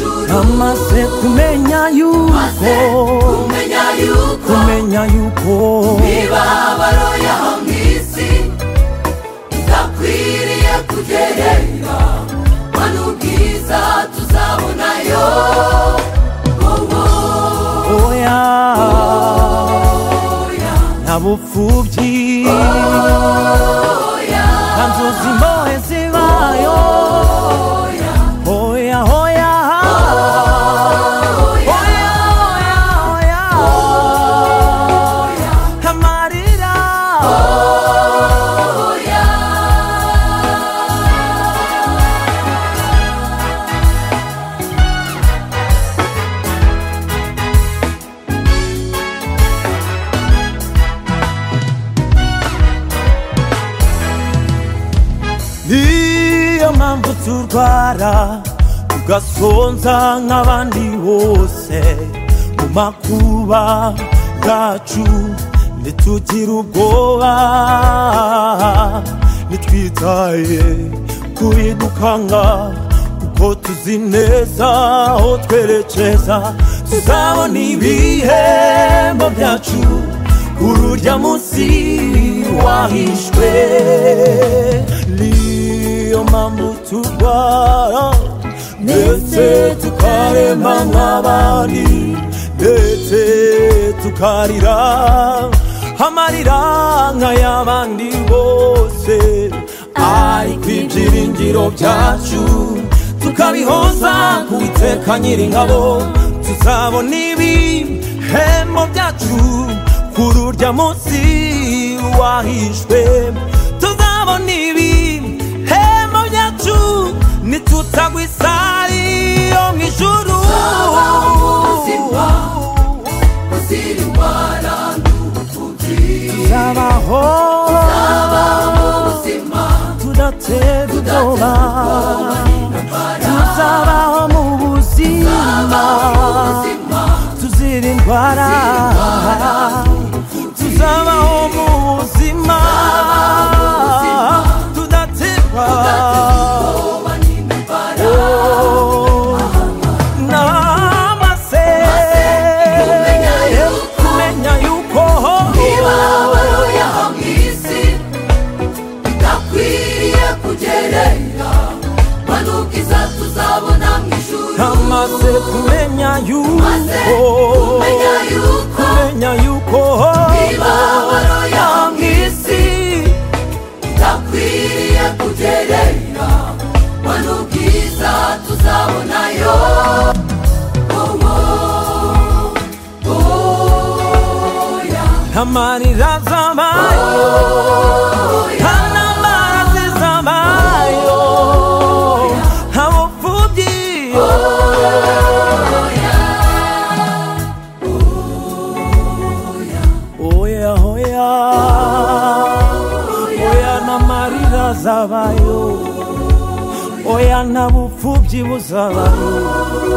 amaze kumenya yuko kumenya yuko kumenya yuko imibabaro yaho mu isi idakwiriye kugereranywa ngo n'ubwiza tuzabonayo wowo oya oya nta bupfubyi oya nta nzozi mbohe zibayo oya oya oya oya oya oya amarira niyo mpamvu turwara tugasonza nk'abandi bose mu makuba yacu ntitugire ubwoba ntitwitaye kubidukanga kuko tuzi neza aho twerekeza tuzabona ibihembo byacu ururya munsi wahishwe niyo mpamvu turwara ndetse tukarema nk'abandi ndetse tukarira amarira nk'ay'abandi bose ariko ibyiringiro byacu tukabihoza kubiteka nyir'ingabo tuzabona ibihembo byacu kuri urya munsi wahishwe tuzabona ibihembo byacu nitutagwa isari yo mu ijuru Tuzabona ubuzima buzira indwara n'ubupfubyi tuzabaho tuzabaho ubuzima tudatera ubwoba tuzabaho mu buzima tuzira indwara tuzabaho mu buzima tudaterwa Oh, n'amase kumenya yuko kumenya yuko imibabaro yaho mu isi idakwiriye kugerera manuka iza tuzabona mu ijuru amaze kumenya maze kumenya yuko yuko kumenya yuko imibabaro yaho mu isi idakwiriye kugerera manuka iza tuzabonayo Oh, oh, oh, yeah. amarira zabayo ntambara zizabayo nta bupfubyi oya oya oya n'amarira zabayo oya nta bupfubyi buzabayo